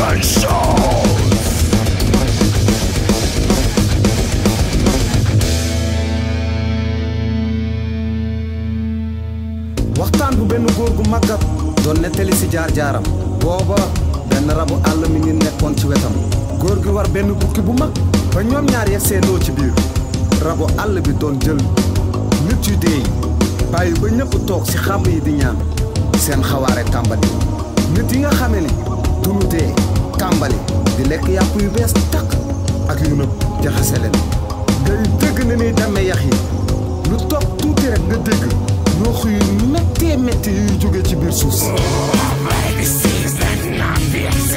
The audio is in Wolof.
One show. waxtaan bu benn góor gu màggat doon nettali si jaar-jaaram booba benn rabu àll mi ngi nekkoon ci wetam góor gi war benn bukki bu mag ba ñoom ñaar ya seendoo ci biir rabu àll bi doon jël nit yu dee yi bàyyi ba ñëpp toog si xàmb yi di ñaan seen xawaare tàmbali nit yi nga xame ni dunu dee tàmbali di lekk yàpp yu bees tàq ak yu nëb jaxase leen ngay dégg na ni demee yax yi lu toog tuuti rek nga dégg ñoo yu méttee métti yuy jóge ci biir suuf si Legacies that not be